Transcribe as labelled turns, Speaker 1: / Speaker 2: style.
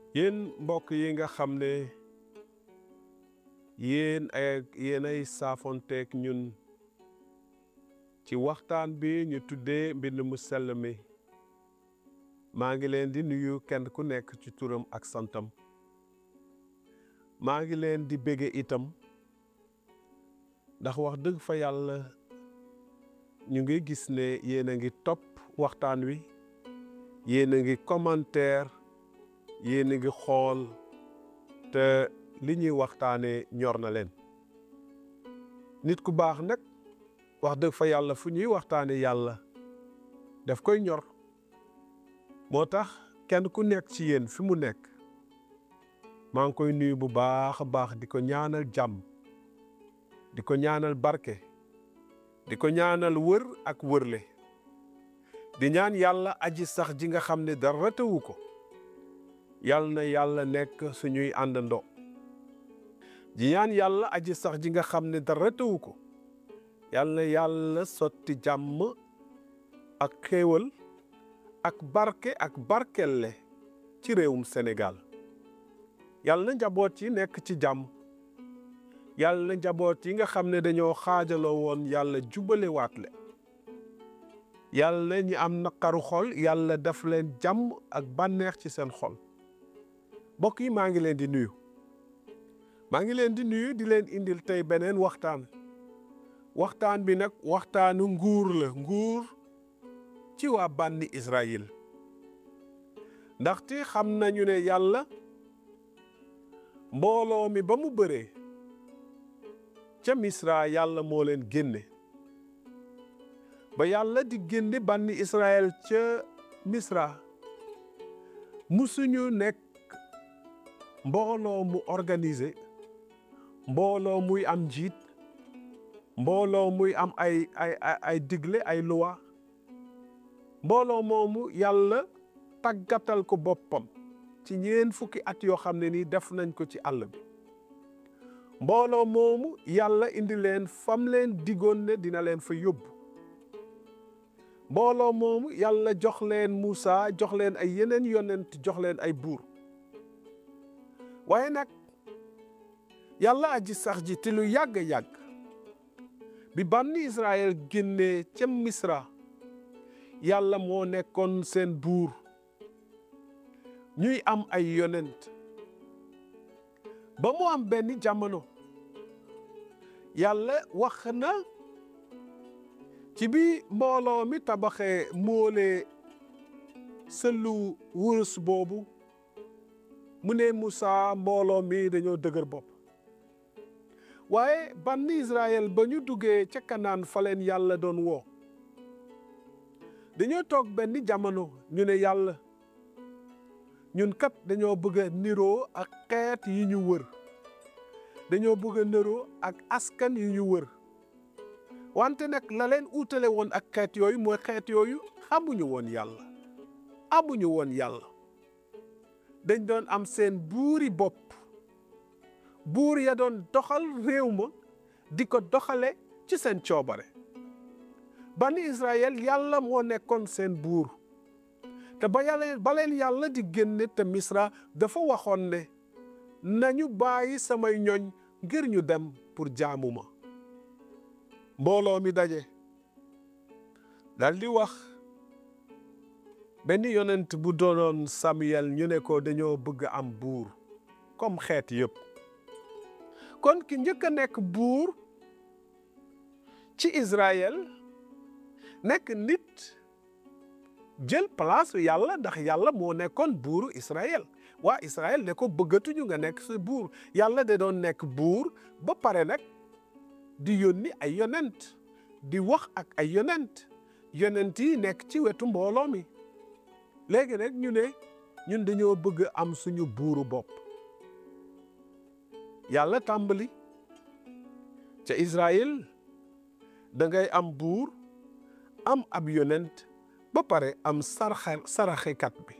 Speaker 1: yéen mbokk yi nga xam ne yéen ay yéenay saafonteeg ñun ci waxtaan bi ñu tuddee mbind mu sell mi maa ngi leen di nuyu kenn ku nekk ci turam ak santam maa ngi leen di bége itam ndax wax dëgg fa yàlla ñu ngi gis ne yéen a ngi topp waxtaan wi yéen a ngi commentaire yéen a ngi xool te li ñuy waxtaanee ñor na leen nit ku baax nag wax dëgg fa yàlla fu ñuy waxtaane yàlla daf koy ñor moo tax kenn ku nekk ci yéen fi mu nekk maa ngi koy nuyu bu baax a baax di ko ñaanal jàmm di ko ñaanal barke di ko ñaanal wër ak wërle di ñaan yàlla aji sax ji nga xam ne dara tëwu ko yal na yàlla nekk suñuy àndandoo di ñaan yàlla aji sax ji nga xam ne dara tëwu ko yal na yàlla sotti jàmm ak xéewal ak barke ak barkelle ci réewum Sénégal yal na njaboot yi nekk ci jàmm yàlla na njaboot yi nga xam ne dañoo xaajaloo woon yàlla jubale waat le yàlla na ñi am naqaru xol yàlla daf leen jàmm ak bànneex ci seen xol mbokk yi maa ngi leen di nuyu maa ngi leen di nuyu di leen indil tey beneen waxtaan waxtaan bi nag waxtaanu nguur la nguur ci waa bànni Israël ndaxte xam nañu ne yàlla mbooloo mi ba mu bëree ca Misra yàlla moo leen génne ba yàlla di génne bànni Israël ca Misra musuñu nekk mbooloo mu organisé mbooloo muy am njiit mbooloo muy am ay ay ay digle ay loi mbooloo moomu yàlla tàggatal ko boppam ci ñeen fukki at yoo xam ne nii def nañ ko ci àll bi mbooloo moomu yàlla indi leen fam leen digoon ne dina leen fa yóbbu mbooloo moomu yàlla jox leen Muusa jox leen ay yeneen yonent jox leen ay buur waaye nag yàlla aji sax ji te lu yàgg-yàgg bi bànni Israël génnee ca Misra yàlla moo nekkoon seen buur ñuy am ay yonent ba mu am benn jamono yàlla wax na ci bi mbooloo mi tabaxee moole sëllu wurus boobu mu ne Musaa mbooloo mi dañoo dëgër bopp waaye banni Israël ba ñu duggee ca Kanaan fa leen yàlla doon woo dañoo toog benn jamono ñu ne yàlla ñun kat dañoo bëgg a niroo ak xeet yi ñu wër dañoo bëgg a niroo ak askan yi ñu wër wante nag la leen uutale woon ak xeet yooyu mooy xeet yooyu xamuñu woon yàlla amuñu woon yàlla dañ doon am seen buuri bopp buur ya doon doxal réew ma di ko doxale ci seen coobare bani Israël yàlla moo nekkoon seen buur te ba yàlla ba leen yàlla di génne te Misra dafa waxoon ne nañu bàyyi samay ñoñ ngir ñu dem pour jaamu ma mbooloo mi daje dal di wax benn yonent bu doonoon Samuel ñu ne ko dañoo bëgg am buur comme xeet yëpp kon ki njëkk a nekk buur ci Israël nekk nit jël place yàlla ndax yàlla moo nekkoon buuru Israël waa Israël ne ko bëggatuñu nga nekk sa buur yàlla da doon nekk buur ba pare nag di yónni ay yonent di wax ak ay yonent yonent yi nekk ci wetu mbooloo mi léegi nag ñu ne ñun dañoo bëgg am suñu buuru bopp yàlla tàmbali ca Israël da ngay am buur am ab yonent ba pare am saraxe saraxekat bi